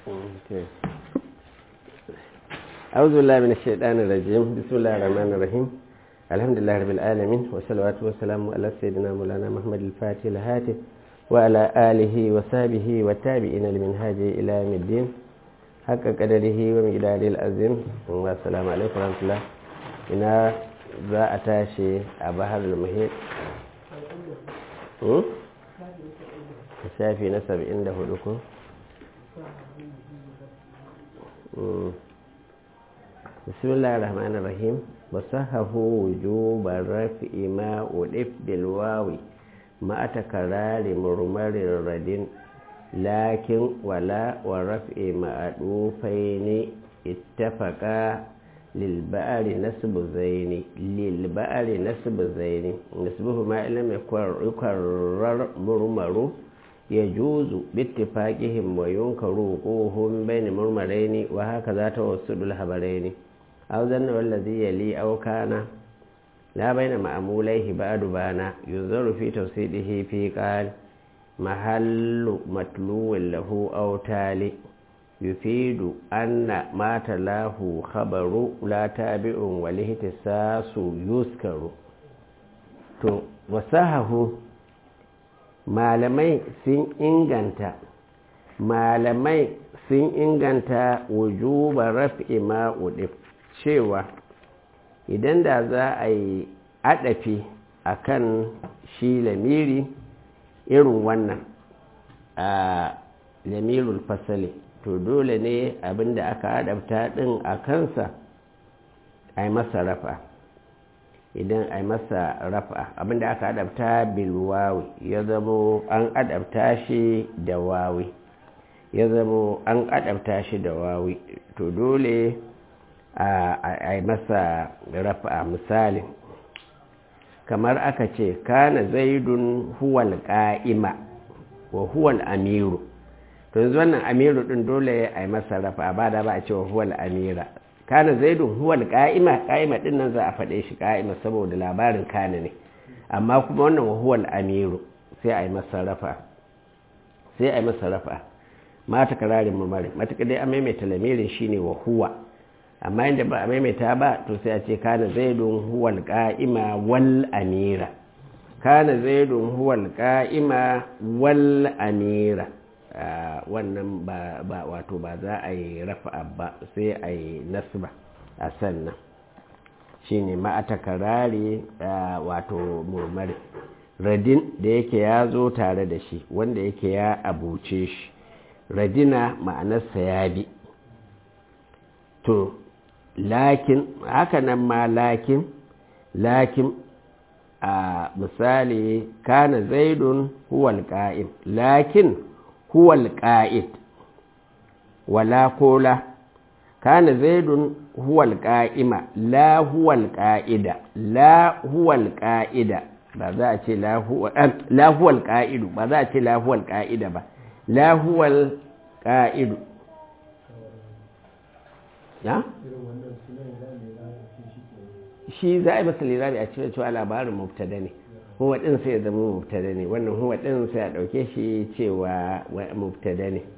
Okay. أعوذ بالله من الشيطان الرجيم بسم الله الرحمن الرحيم الحمد لله رب العالمين والصلاة والسلام على سيدنا مولانا محمد الفاتح الهاتف وعلى آله وصحبه والتابعين لمنهاج إلى يوم الدين حق قدره ومقداره العظيم والسلام عليكم ورحمة الله إنا za a tashi a bahar al-muhit shafi na saba'in da hudu ku bismillah ar-rahman ar-rahim wasahahu wujuban rafi'i ma udif bilwawi ma takarari murmarin radin lakin wala wa raf'i ma'adufaini ittafaqa للبأر نسب زين للبأر نسب زين نسبه ما لم يكرر مرمر يجوز باتفاقهم وينكر وقوهم بين مرمرين وهكذا توسد الهبرين أو ذن والذي يلي أو كان لا بين مأموليه بعد بانا ينظر في توسيده في قال محل متلو له أو تالي يفيد أن ما تلاه خبر لا تابع والاهتساس يذكر to wasahahu malamai sun inganta malamai sun inganta wujuba raf'i ma'udif cewa idan da za a yi adafi a kan shi lamiri irin wannan a lamirul fasali to dole ne abinda aka adabta din a kansa a yi masa rafa idan a yi masa rafa abinda aka adabta bilwawi ya zamo an adabta shi da wawi ya zamo an adabta shi da wawi to dole a yi masa rafa misali kamar aka ce kana zaidun huwal ka'ima wa huwal amiru to yanzu wannan amiru din dole a yi masa rafa ba da ba a cewa huwal amira kana zaidun huwal ka'ima ka'ima din nan za a faɗe shi ka'ima saboda labarin kana ne amma kuma wannan huwal amiru sai a yi masa rafa sai a yi masa rafa mata kararin mamarin matuƙa dai an maimaita lamirin shine wa huwa amma inda ba a maimaita ba to sai a ce kana zaidun huwal ka'ima wal amira kana zaidun huwal ka'ima wal amira wannan ba wato ba za a yi rafa ba sai a yi nasba a sannan shi ne ma'ata karare wato murmari radin da yake ya zo tare da shi wanda yake ya abuce shi radina ma'anarsa ya bi to lakin haka nan ma lakin lakin a misali kana zaidun huwal ka'im lakin هو القائد ولا قول كان زيد هو القائم لا هو القائد لا هو القائد ba za a ce la huwal ƙa'idu ba za a ce la huwal ƙa'ida ba la huwal ƙa'idu ya? shi za a yi masa lirari a cikin cewa labarin mubtada ne huwa ɗin sai ya zama mubtada ne wannan huwa ɗin sai a ɗauke shi cewa mubtada ne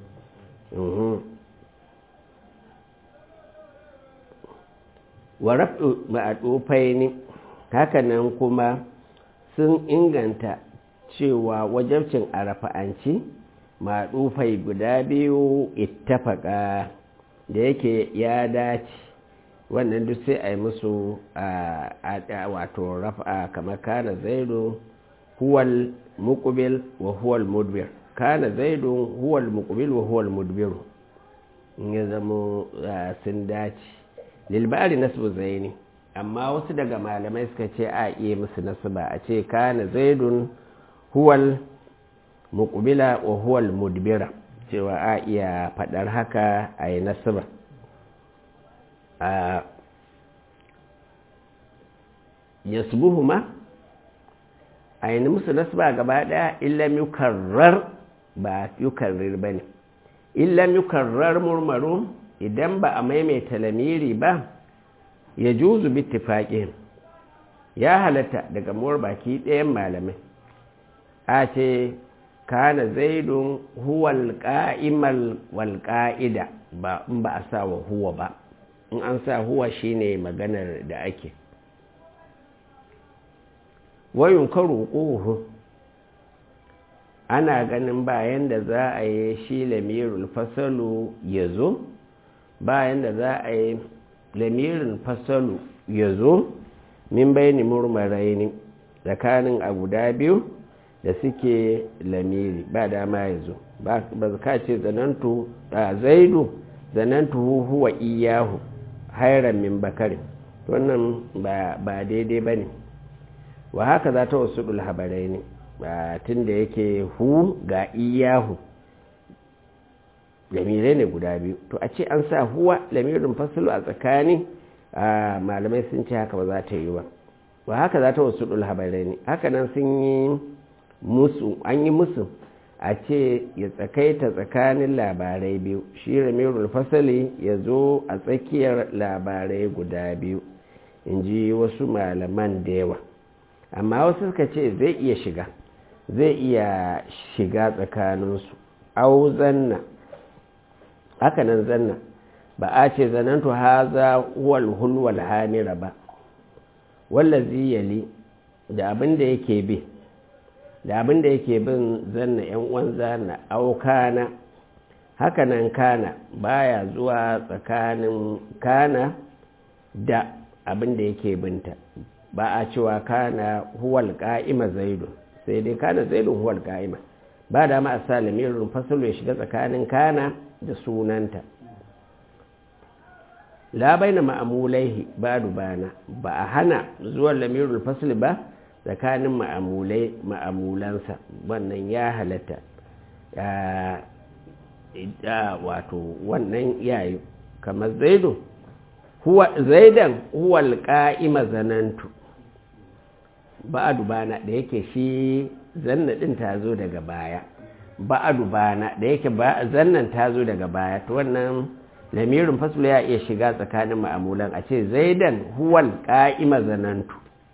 wa raf'u ma'adufai ne hakanan kuma sun inganta cewa wajabcin a rafa'anci ma'adufai guda biyu ittafaka da yake ya dace wannan duk sai a yi musu wato rafa kamar kana zaidu huwal muqbil wa huwal mudbir kana zaidu huwal muqbil wa huwal mudbir in ya zama sun dace lilbari nasbu zaini amma wasu daga malamai suka ce a iya musu nasba a ce kana zaidun huwal muqbila wa huwal mudbira cewa a iya fadar haka a yi nasba a yasbuhuma a yi musu nasba gaba daya illam yukarrar ba yukarrir ba ne illam yukarrar murmarun idan ba a maimaita lamiri ba ya juzu bittifaƙin ya halatta daga muwar baki ɗayan malamai a ce kana zaidun huwal qa'imal wal qa'ida ba in ba a sa wa huwa ba in an sa huwa shine maganar da ake wayun karu ƙuhu ana ganin bayan da za a yi shi lamirul fasalu ya zo bayan da za a yi lamirin fasalu ya zo min bayani murmarai ne tsakanin a guda biyu da suke lamiri ba dama ya zo ba ka ce zanantu a zaidu zanantu huwa iyahu hairan min bakarin wannan ba daidai ba ne wa haka za ta wasu habarai ne tun da yake hu ga iyahu lamirai ne guda biyu to a ce an sa huwa lamirin fasilu a tsakani malamai sun ce haka ba za ta yi ba wa haka za ta wasu habarai ne haka nan sun yi musu an yi musu a ce ya tsakaita tsakanin labarai biyu shi ramirul fasali ya zo a tsakiyar labarai guda biyu in ji wasu malaman da yawa amma wasu suka ce zai iya shiga zai iya shiga tsakaninsu au zanna hakanan zanna ba a ce zanantu haza huwal hulwal hamira ba wallazi yali da abin da yake bi da abin da yake bin zanna yan uwan zanna au kana hakanan kana baya zuwa tsakanin kana da abin da yake binta ba a cewa kana huwal ka'ima zaidu sai dai kana zaidun huwal ka'ima ba da ma a sa lamirin fasalu ya shiga tsakanin kana da sunanta la baina ma'amulaihi ba dubana ba a hana zuwan lamirin fasali ba tsakanin ma'amulai ma'amulansa wannan ya halatta ya wato wannan yayi kamar zaidu huwa zaidan huwal ka'ima zanantu ba'adu bana da yake shi zanna din ta zo daga baya ba'adu bana da yake zannan ta zo daga baya to wannan lamirin fasula ya iya shiga tsakanin ma'amulan a ce zaidan huwal ka'ima zanantu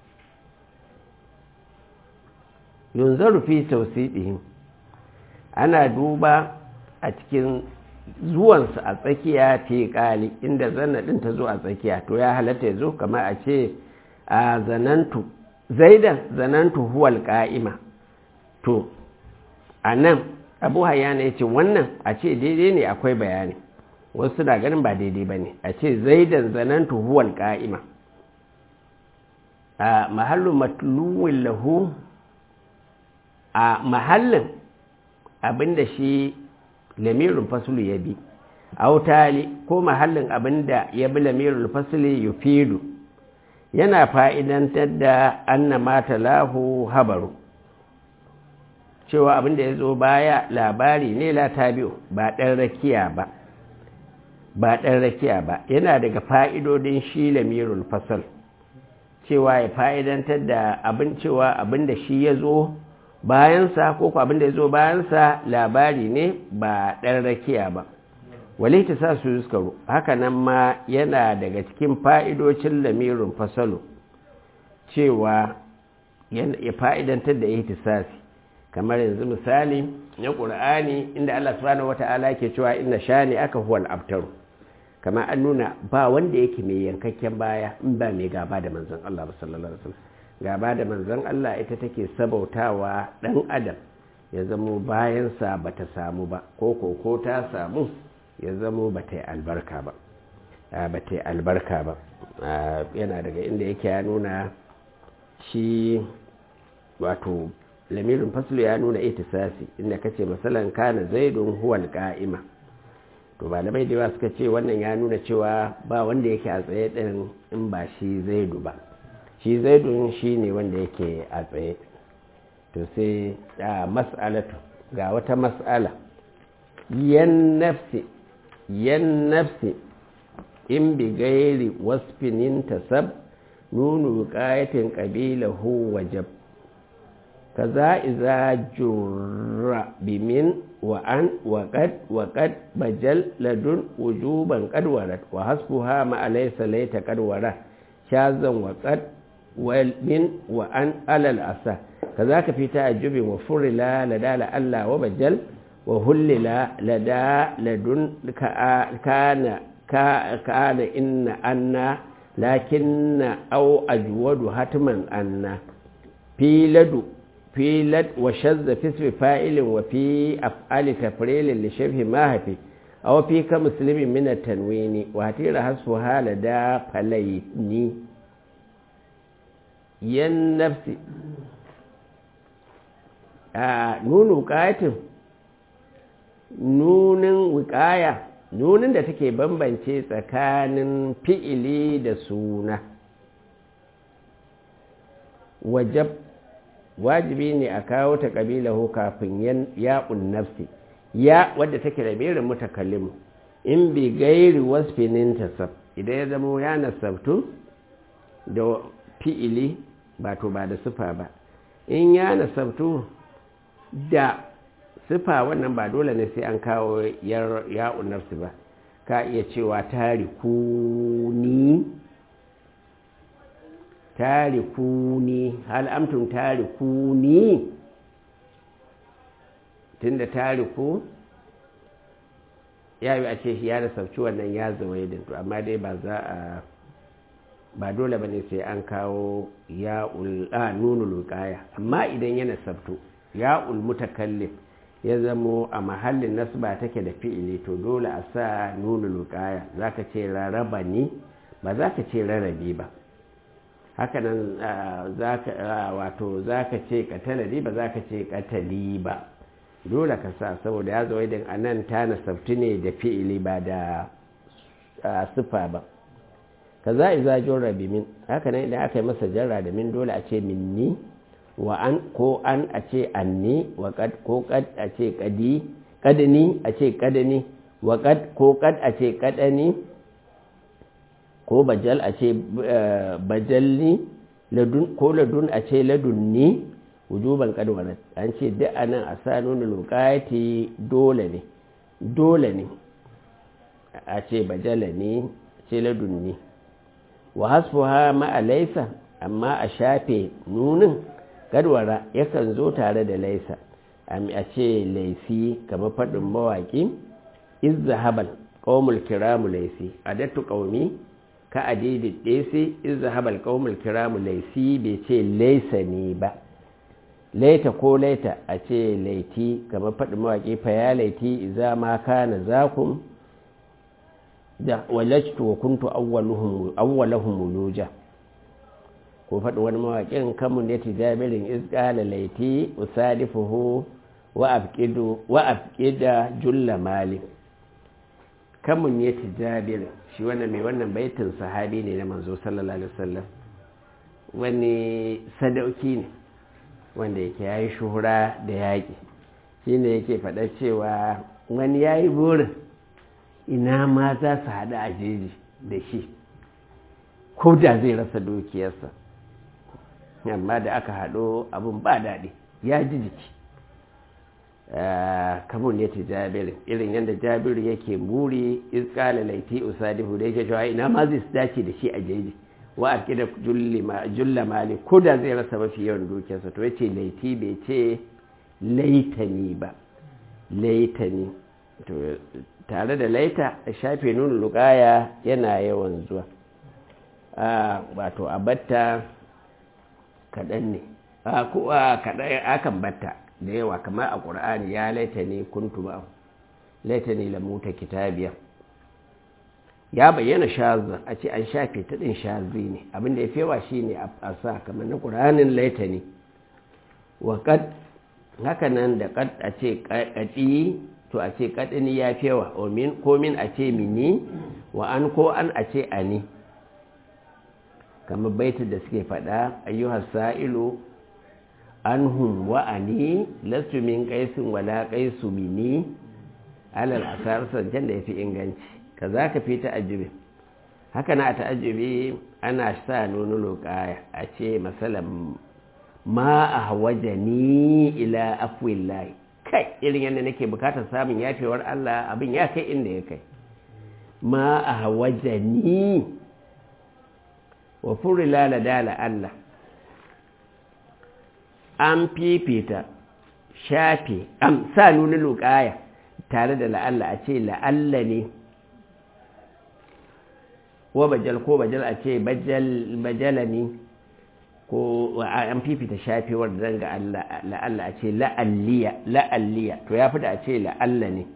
yunzaru fi tausidihim ana duba a cikin zuwansu a tsakiya fi kali inda zanna din ta zo a tsakiya to ya halatta ya zo kamar a ce a zanantu zaidan zanantu huwal ka'ima to a nan abu hayana ya ce wannan a ce daidai ne akwai bayani wasu na ganin ba daidai ba ne a ce zaidan zanantu huwal ka'ima a mahallu matluwin lahu a mahallin abinda shi lamirin fasulu ya bi autali ko mahallin abinda ya bi lamirin fasulu yufidu yana fa'idantar da anna mata lahu habaru cewa abinda ya zo baya labari ne la tabi'u ba ɗan rakiya ba ba ɗan rakiya ba yana daga fa'idodin shi lamirul fasal cewa ya fa'idantar da abin cewa abinda shi ya zo bayansa ko ku abinda ya zo bayansa labari ne ba ɗan rakiya ba wale ta sa su yuskaru haka nan ma yana daga cikin fa'idocin lamirin fasalo cewa ya fa'idantar da ihtisasi kamar yanzu misali na ƙur'ani inda Allah subhanahu wata'ala ke cewa inna shani aka huwal abtaru kamar an nuna ba wanda yake mai yankakken baya in ba mai gaba da manzon Allah sallallahu alaihi wasallam gaba da manzon Allah ita take sabautawa dan adam ya zamo bayansa bata samu ba ko ko ko ta samu ya zamo bata yi albarka ba bata yi albarka ba yana daga inda yake ya nuna shi wato lamirin faslu ya nuna itisasi inda kace masalan kana zaidun huwal qa'ima to malamai da yawa suka ce wannan ya nuna cewa ba wanda yake a tsaye din in ba shi zaidu ba shi zaidun shi ne wanda yake a tsaye to sai a mas'alatu ga wata mas'ala yan nafsi yan nafsi in bi gairi wasfinin tasab nunu qayatin qabilahu wajab kaza iza jurra bimin wa an wa qad wa qad bajal ladun wujuban qad warat wa hasbuha ma alaysa layta qad warat shazan wa qad min wa an alal asa kaza ka fi ta'ajjubin wa furila ladala Allah wa bajal wa hullila lada ladun kana kana inna anna lakinna au ajwadu hatman anna fi ladu في لد وشذ في اسم فاعل وفي أفعال تفريل لشبه ما هفي أو في كمسلم من التنوين وهتير حسبها لدى فليتني ين نفسي آه نون وقاية nunin wikaya nunin da take bambance tsakanin fi'ili da suna wajab wajibi ne a kawo ta ƙabilahu kafin ya'un nafsi ya wadda take da berin mutakallimu in bi gairi wasfinin tasab idan ya zama ya nasabtu da fi'ili ba to ba da sufa ba in ya nasabtu da sufa wannan ba dole ne sai an kawo ya'un nafsi ba ka iya cewa tarikuni tarikuni hal amtum tarikuni tunda tariku ya yi a ce shi ya da sauci wannan ya zama yadda to amma dai ba za a ba dole ba ne sai an kawo ya'ul a nunul wuqaya amma idan yana sabto ya'ul mutakallim ya zamo a mahallin nasba take da fi'ili to dole a sa nunul wuqaya zaka ce raraba ni ba za ka ce rarabi ba hakanan wato za ka ce katalari ba za ka ce katali ba dole ka sa saboda ya zo idan a nan ta nasabti ne da fi'ili ba da sufa ba ka za a zajon rabi min hakanan idan aka yi masa jarra da min dole a ce minni wa an ko an a ce anni wa kad ko kad a ce kadi kadani a ce kadani wa kad ko kad a ce kadani ko bajal a ce bajalni ko ladun a ce ladunni wujuban kadwarat an ce duk anan a sa nuna lokati dole ne dole ne a ce bajala ne ce ladunni wa hasfuha ma'a laisa amma a shafe nunin kadwara yakan zo tare da laisa a ce laisi kamar faɗin mawaƙi izzahabal ƙaumul kiramu laisi adattu ƙaumi ka adidi ɗese izzahabal ƙaumul kiramu laisi bai ce laisa ne ba laita ko laita a ce laiti kamar faɗin mawaƙi fa ya laiti iza ma kana zakum da walajtu wa kuntu awwalahum wuluja ko faɗi wani mawaƙin kamun ya tijabirin izƙala laiti usadifuhu wa afqidu wa afqida julla mali kamun ya tijabirin shi wannan mai wannan baitin sahabi ne na manzo sallallahu alaihi wasallam wani sadauki ne wanda yake yayi shuhura da yaƙi shine yake faɗa cewa wani yayi burin ina ma za su haɗu a jeji da shi ko da zai rasa dukiyarsa amma da aka haɗo abin ba daɗi ya ji jiki kamun ya ce jabiru irin yadda jabiru yake muri iskala laiti usadihu da yake shawa ina ma zai dace da shi a jeji wa a kida julla mali ko da zai rasa mafi yawan dukiyarsa to ya ce laiti bai ce laitani ba laitani tare da laita a shafe nuna lukaya yana yawan zuwa wato a batta kaɗan ne akan batta da yawa kamar a ƙur'ani ya laita ne kuntu ba laita ne lamuta kitabiya ya bayyana shazin a ce an shafe ta ɗin shazi ne abinda ya fewa shi ne a sa kamar na ƙur'anin laita ne wa kad haka nan da kad a ce ƙaɗi to a ce kaɗini ya fewa ko min a ce mini wa an ko an a ce ani kamar baitin da suke faɗa ayyuhar sa'ilu anhum wa ani lastu min qaisin wala qaisu mini alal asar sancan da yafi inganci kaza ka fi ta'ajjubi haka na ta'ajjubi ana sa nunu loqaya a ce masalan ma ahwajani ila afwillahi kai irin yadda nake bukatar samun yafewar Allah abin ya kai inda ya kai ma a hawajani wa furila la dala Allah an fifita shafe am sa nuna luƙaya tare da la'alla a ce la'alla ne wa bajal ko bajal a ce bajala ne ko an fifita shafewar da ga la'alla a ce la'alliya la'alliya to ya fi da a ce la'alla ne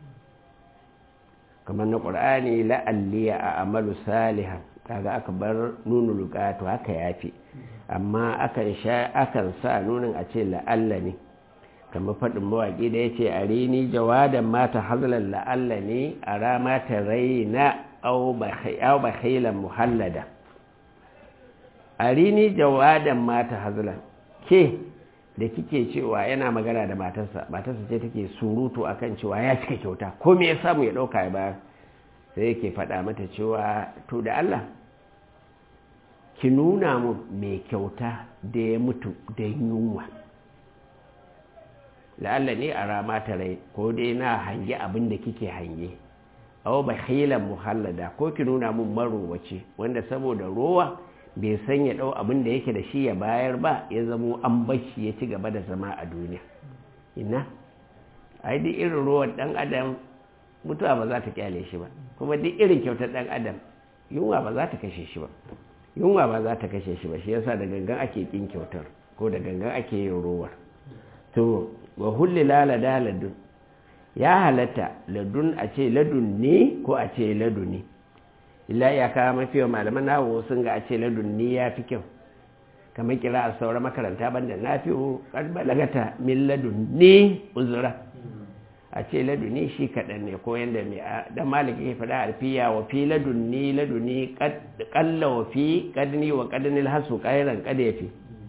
kamar na ƙur'ani la'alliya a amalu salihan kaga aka bar nunu luka to haka ya fi amma akan sha akan sa nunin a ce la'alla ne kamar faɗin mawaƙi da ya ce a rini jawadan mata hazlan la'alla ne a rama ta raina au bakhilan muhallada a rini jawadan mata hazlan ke da kike cewa yana magana da matarsa matarsa ce take surutu akan cewa ya cika kyauta ko me ya samu ya ɗauka ya bayar sai yake faɗa mata cewa to da Allah ki nuna mun mai kyauta da ya mutu da yunwa la'alla ne a rama ta rai ko dai na hange abin da kike hange aw bakhilan muhallada ko ki nuna mun marowace wanda saboda rowa bai san ya dau abin da yake da shi ya bayar ba ya zamo an bashi ya ci gaba da zama a duniya ina ai duk irin ruwan dan adam mutuwa ba za ta kyale shi ba kuma duk irin kyautar dan adam yunwa ba za ta kashe shi ba yunwa ba za ta kashe shi ba shi yasa da gangan ake kin kyautar ko da gangan ake yin ruwar to wa hulli lalada ladun ya halatta ladun a ce ladun ne ko a ce laduni illa ya kawo mafi wa malaman nawo sun ga a ce ladun ne ya fi kyau kamar kira a sauran makaranta banda na fi balagata min ladun ne uzura a ce laduni shi kaɗan ne ko yadda mai dan maliki ya faɗa alfiya wa fi ladunni laduni ƙalla wa fi ƙadni wa ƙadnil hasu ƙairan ƙada ya fi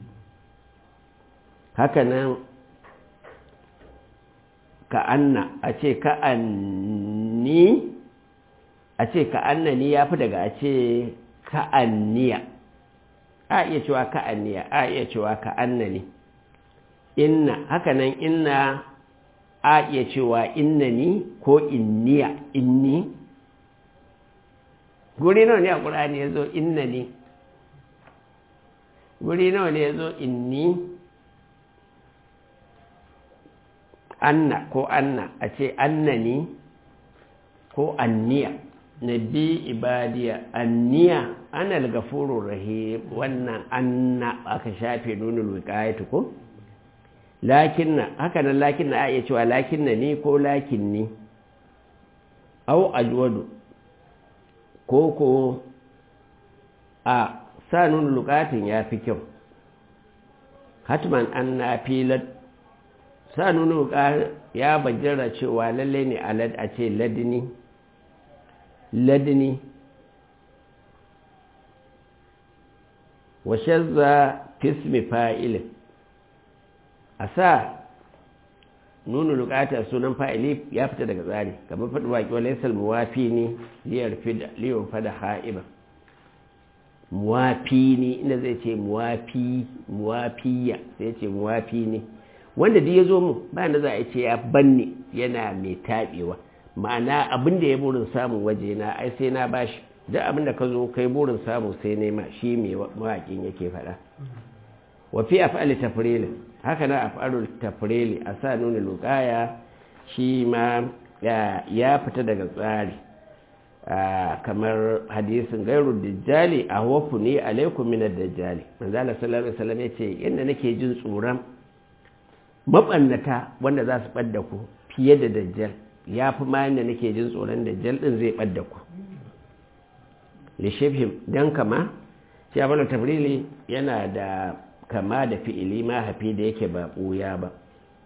haka nan ka'anna a ce ka'anni a ce ka'annani ya fi daga a ce ka'anniya a iya cewa ka'anniya a iya cewa ka'annani inna haka nan inna a iya cewa innani ko inniya inni guri nawa ne a ƙura'ani ya zo innani guri nawa ne ya zo inni anna ko anna a ce annani ko anniya na bi ibadiya anniya ana gafurur rahim wannan anna aka shafe nunul wiqayatu ko lakinna haka nan lakinna a iya cewa lakinna ni ko lakinni au ajwadu ko ko a sa nunul wiqayatin ya fi kyau hatman anna filat sa nunu ya bajjara cewa lalle ne alad a ce ladini ladini wa shazza fismi fa'ilin a sa nunu lukata sunan fa'ili ya fita daga tsari kamar faɗi waƙi wale salmuwafi ne liyar fada ha'iba muwafi ne inda zai ce muwafi muwafiya sai ce muwafi ne wanda duk ya zo mu bayan da za a ce ya banne yana mai taɓewa ma'ana abin da ya burin samun waje na ai sai na bashi duk abin da ka zo kai burin samu sai nema shi mai mawaƙin yake faɗa wa fi af'ali tafrili haka na af'alul tafrili a sa nuna luqaya shi ma ya fita daga tsari kamar hadisin gairu dajjali a wafu ne alaikum min ad-dajjali manzo Allah sallallahu alaihi wasallam yace inda nake jin tsoron mabannata wanda za su ɓadda ku fiye da dajjal ya fi ma yadda nake jin tsoron dajjal ɗin zai ɓadda ku lishifhim don kama shi abin tabrili yana da kama da fi'ili ma hafi da yake ba ɓuya ba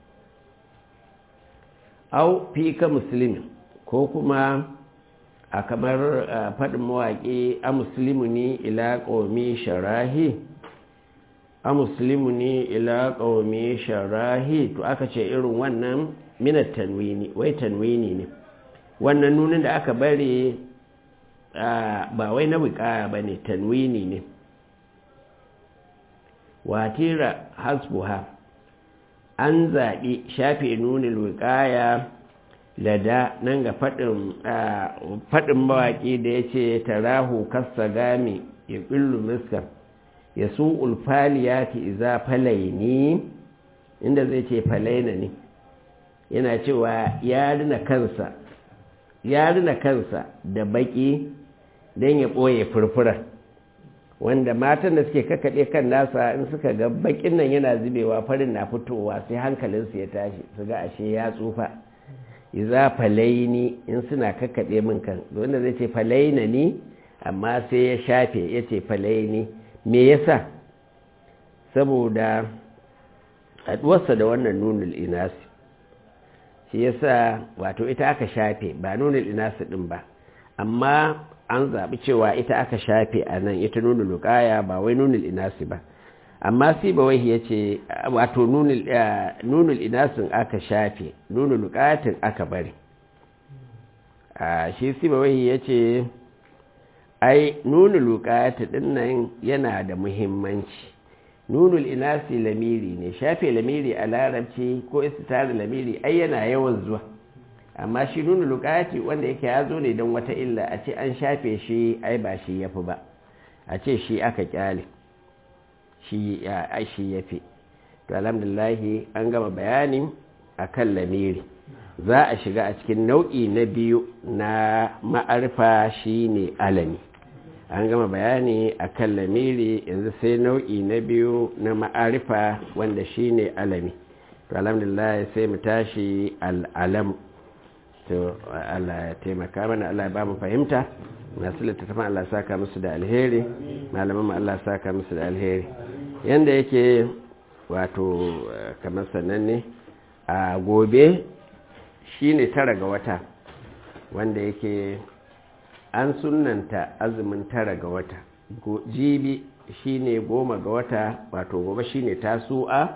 au fi ka musulmi ko kuma a kamar faɗin mawaƙi a musulmi ne ila ƙomi sharahi a musulmi ne ila ƙaumi sharahi to aka ce irin wannan minat tanwini wai tanwini ne wannan nunin da aka bari ba wai na wikaya ba ne tanwini ne watira hasbuha an zaɓi shafe nunin wikaya lada nan ga faɗin mawaƙi da ya ce tarahu kasa gami ya ƙillu miskar ya su ulfaliyati iza falaini inda zai ce falaina ne yana cewa ya rina kansa ya rina kansa da baki don ya ɓoye furfurar wanda matan da suke kakaɗe kan nasa in suka ga bakin nan yana zubewa farin na fitowa sai hankalinsu ya tashi su ga ashe ya tsufa iza falaini in suna kakaɗe min kan wanda zai ce falaina ni amma sai ya shafe ya ce falaini me yasa saboda haɗuwarsa da wannan nunul inasi shi yasa wato ita aka shafe ba nunul inasi ɗin ba amma an zaɓi cewa ita aka shafe a nan ita nunul lukaya ba wai nunul inasi ba amma si ba wai ya ce wato nunul inasin aka shafe nunul lukayatin aka bari shi si ba wai ya ce ai nunul lukayatin ɗin nan yana da muhimmanci nunul inasi lamiri ne shafe lamiri a larabci ko istitara lamiri ai yana yawan zuwa amma shi nuna lukati wanda yake ya zo ne don wata illa a ce an shafe shi ai ba shi ya fi ba a ce shi aka kyale shi ya fi to alhamdulahi an gama bayani a kan lamiri za a shiga a cikin nau'i na biyu na ma'arfa shi ne alami an gama bayani a kan lamiri yanzu sai nau'i na biyu na ma'arifa wanda shi ne alami to alhamdulillah sai mu tashi al'alam to Allah ya taimaka mana Allah ya ba mu fahimta masu littattafan Allah saka musu da alheri malaman mu Allah saka musu da alheri yanda yake wato kamar sannan ne a gobe shine tara ga wata wanda yake an sunanta azumin tara ga wata jibi shine goma ga wata wato gobe shine tasu'a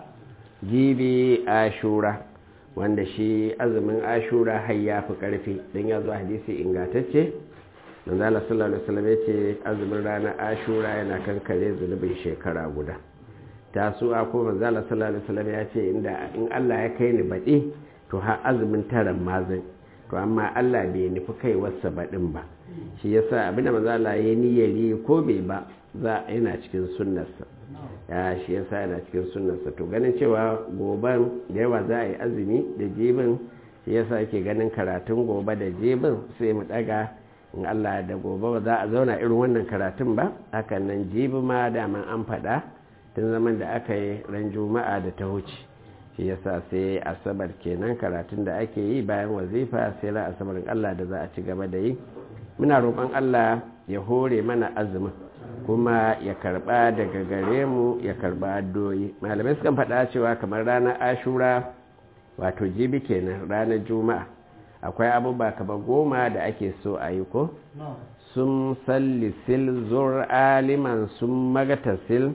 jibi ashura wanda shi azumin ashura har ya fi ƙarfi don ya zo hadisi ingatacce manzo Allah sallallahu alaihi wasallam yace azumin ranar ashura yana kankare zunubin shekara guda tasu'a ko manzo Allah sallallahu alaihi wasallam ya ce inda in Allah ya kai ni baɗi to har azumin taran mazan to amma Allah bai nufi kai wasa baɗin ba shi yasa abinda manzo Allah ya niyyari ko bai ba za yana cikin sunnarsa ya shi yasa yana cikin sunnarsa to ganin cewa goban da yawa za a yi azumi da jibin shi yasa ake ganin karatun gobe da jibin sai mu daga in Allah da gobe ba za a zauna irin wannan karatun ba hakan nan jibi ma daman an faɗa tun zaman da aka yi ran juma'a da ta wuce shi yasa sai asabar kenan karatun da ake yi bayan wazifa sai ran asabarin Allah da za a ci gaba da yi muna roƙon Allah ya hore mana azumin kuma ya karba daga gare mu ya karba addoyi malamai sukan faɗa cewa kamar ranar ashura wato jibi kenan ranar juma'a akwai abubuwa kamar goma da ake so a yi ko sun sallisil zur aliman sun magatasil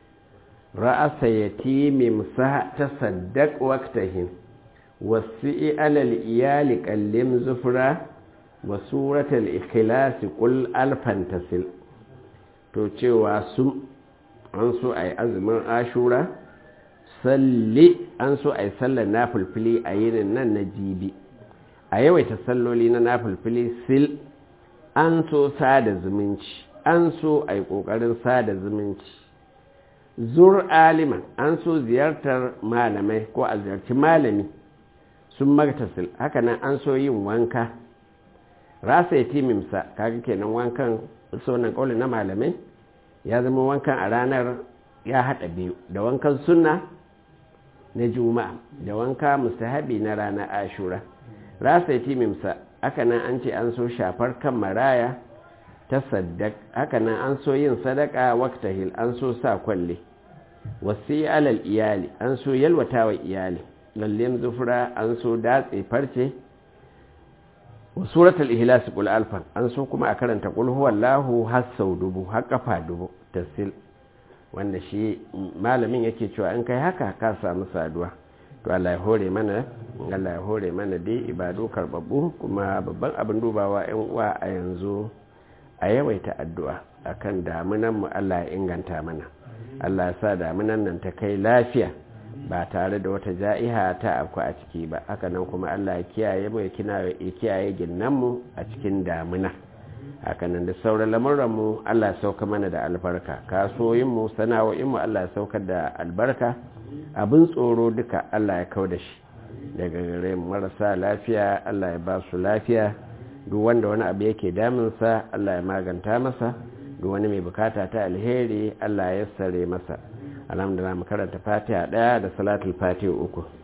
ra'asa yatimim sa ta saddaq waqtahin wasi'i alal iyali qallim zufra wa suratul ikhlas qul alfan tasil to cewa sun an so a yi azumin ashura salli an so a yi sallar nafulfili a yinin nan na jibi a yawaita salloli na nafulfili sil an so sada zumunci an so a yi ƙoƙarin sada zumunci zur aliman an so ziyartar malamai ko a ziyarci malami sun magtasil hakanan an so yin wanka rasa ya timimsa kaga kenan wankan sonan ƙaunin na malamai ya zama wankan a ranar ya haɗa biyu da wankan sunna na juma'a da wanka mustahabi na ranar ashura rasa timimsa haka nan an ce an so shafar kan maraya ta saddak haka nan an so yin sadaka waktahil an so sa kwalle wasu alal iyali an so yalwata wa iyali lallen zufura an so datse farce wa suratul ihlas qul alfan an so kuma a karanta qul huwallahu har sau dubu har kafa dubu tasil wanda shi malamin yake cewa in kai haka ka samu saduwa to Allah ya hore mana Allah ya hore mana dai ibadu karbabbu kuma babban abin dubawa yan uwa a yanzu a yawaita addu'a akan damunan mu Allah ya inganta mana Allah ya sa damunan nan ta kai lafiya ba tare da wata ja'iha ta afku a ciki ba haka nan kuma Allah ya kiyaye mu ya kiyaye ginnan mu a cikin damuna haka nan da sauran lamuran mu Allah ya sauka mana da albarka kasuwoyin mu sana'o'in mu Allah ya saukar da albarka abin tsoro duka Allah ya kau da shi daga gare marasa lafiya Allah ya ba su lafiya duk wanda wani abu yake damunsa Allah ya maganta masa duk wani mai bukata ta alheri Allah ya sare masa alhamdulillah mu karanta fatiha daya da salatul fatiha uku